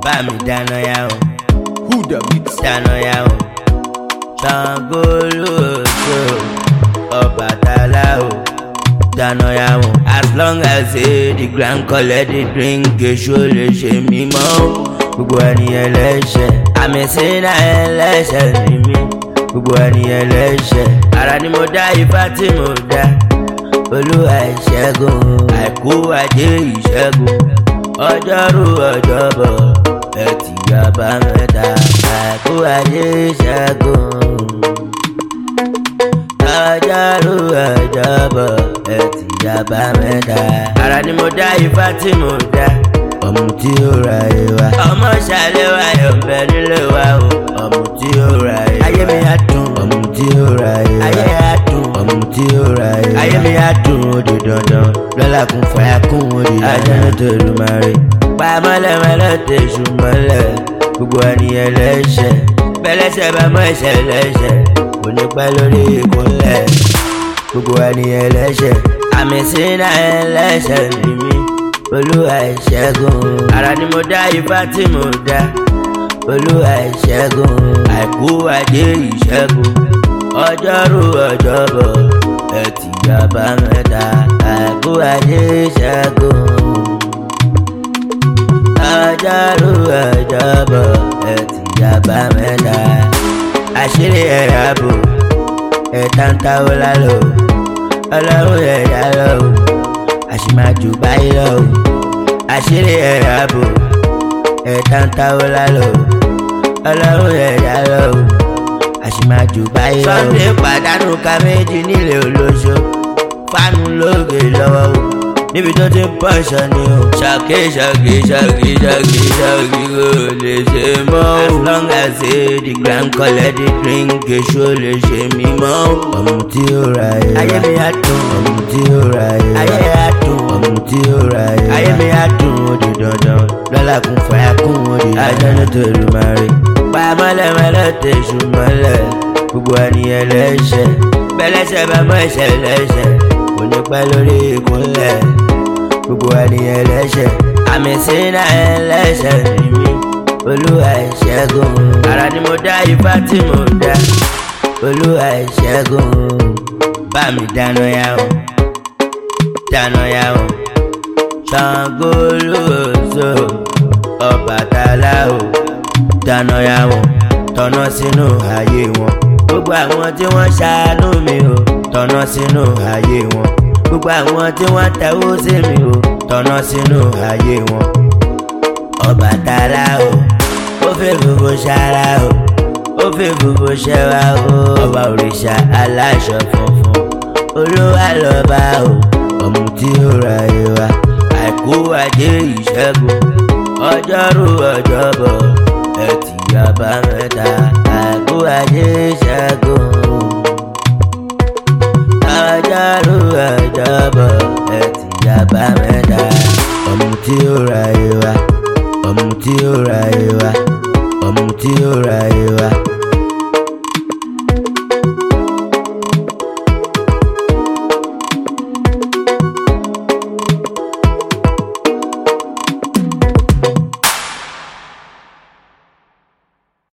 bá mi dáná yá o Who the mix? dáná yá o Ṣàngó lóòótọ́ Ọbàtálá o dáná yá o as long as say the grand collect the drink èso lè ṣe mímọ́ o gbogbo ènìyàn lẹ́sẹ̀ àmì sínú ẹlẹ́sẹ̀ ni mí gbogbo ènìyàn lẹ́sẹ̀ ara ni mo dá ifá tí mo dá olúwa ìṣẹ́gun àìkú ajé ìṣẹ́gun ọjọ́rú ọjọ́bọ̀ ẹtì àbámẹ́ta àìkú ajé ìṣẹ́gun ọjọ́rú ọjọ́bọ̀ ẹtì àbámẹ́ta ara ni mo dá ifá tí mo dá ọmọ tí ó ra ìwà ọmọ ṣàlẹ̀ wa yọ̀ bẹ nílé wa o ọmọ tí ó ra ìwà ayé mi á dùn ọmọ tí ó ra ìwà ayé á dùn ọmọ tí ó ra ìwà ayé mi á dùn ó di dandan lọ́la kún fàyà kún ó di dandan ajá tó lù máa rí pa mọ́lẹ́mọ́lẹ́ tẹ̀sù mọ́lẹ̀ gbogbo ènìyàn lẹ́sẹ̀ bẹ́lẹ́sẹ̀ bá mọ́ ẹsẹ̀ lẹ́sẹ̀ kò ní pẹ́ lórí ìkúnlẹ̀ gbogbo ènìyàn lẹ́sẹ̀ àmì sínú ẹlẹ́sẹ̀ ni mí olúwa ìṣẹ́gun ara ni mo dá ifá tí mo dá olúwa ìṣẹ́gun àìkú ajé ìṣẹ́gun ọjọ́rú ọjọ́bọ̀ ẹtì àbámẹ́ta àìkú ajé ìṣẹ́gun ọjọ́rú ọjọ́bọ̀ ẹtì àbámẹ́ta àṣírí ẹ̀rọ ààbò ẹ̀ta ń táwọ́ lálọ́ ọlọ́run ẹ̀dá lọ́wọ́ àṣìmájú báyìí lọ́wọ́ àṣírí ẹ̀rọ ààbò ẹ̀ta ń táwọ́ lálọ́ ọlọ́run ẹ̀dá lọ́wọ́ àṣìmájú báyìí lọ́wọ́. Sunday pàdánù ká méjì nílé olóṣó fánú lóògè lọ́wọ́ o níbi tó ti ń pọ̀ṣọ ni o. ṣàkí ṣàkí ṣàkí ṣàkí ṣàkí kò lè ṣe mọ́ o. as long as say the grand collect the drink èso lè ṣe mí mọ́ o. ọmọ tí ó ra ẹ̀ ayé mi á dùn ọmọ tí ó ra ẹ̀ ayé á dùn ọmọ tí ó ra ẹ̀ ayé mi á dùn ó di dandan lọ́la kún fàyà kún ó di dandan ajá ní tòlú máa rí. pa mọ́lẹ́mọ́lẹ́ tẹ̀sù mọ́lẹ̀ gbogbo ènìyàn lẹ́sẹ̀ bẹ́lẹ́sẹ̀ bá mọ́ ẹsẹ̀ lẹ́sẹ̀ kò ní pẹ́ lórí ìkúnlẹ̀ gbogbo ènìyàn lẹ́sẹ̀ àmì sínú ẹlẹ́sẹ̀ ni mí olúwa ìṣẹ́gun ara ni mo dá ifá tí mo dá olúwa ìṣẹ́gun bá mi dáná yá o dáná yá o Ṣàngó lóòótọ́ Ọbàtálá o dáná yá o tọ̀nà sínú ayé wọn gbogbo àwọn tí wọ́n ṣàánú mi o tọ̀nà sínú ayé wọn gbogbo àwọn tí wọ́n tẹ̀wó sí mi o tọ̀nà sínú ayé wọn. Ọbàtálá o ó fẹ́ gbogbo ṣara o ó fẹ́ gbogbo ṣẹwa o ọba òrìṣà aláṣọ funfun olúwa lọ́ba o ọmọ tí ó ra ìwà àìkú ajé ìṣẹ́gun ọjọ́rú ọjọ́bọ̀ ẹtì àbámẹ́ta àìkú ajé ìṣẹ́gun ọjọ́rú ọjọ́bọ̀ ẹtì àbámẹ́ta ọmọ tí ó ra ìwà ọmọ tí ó ra ìwà ọmọ tí ó ra ìwà.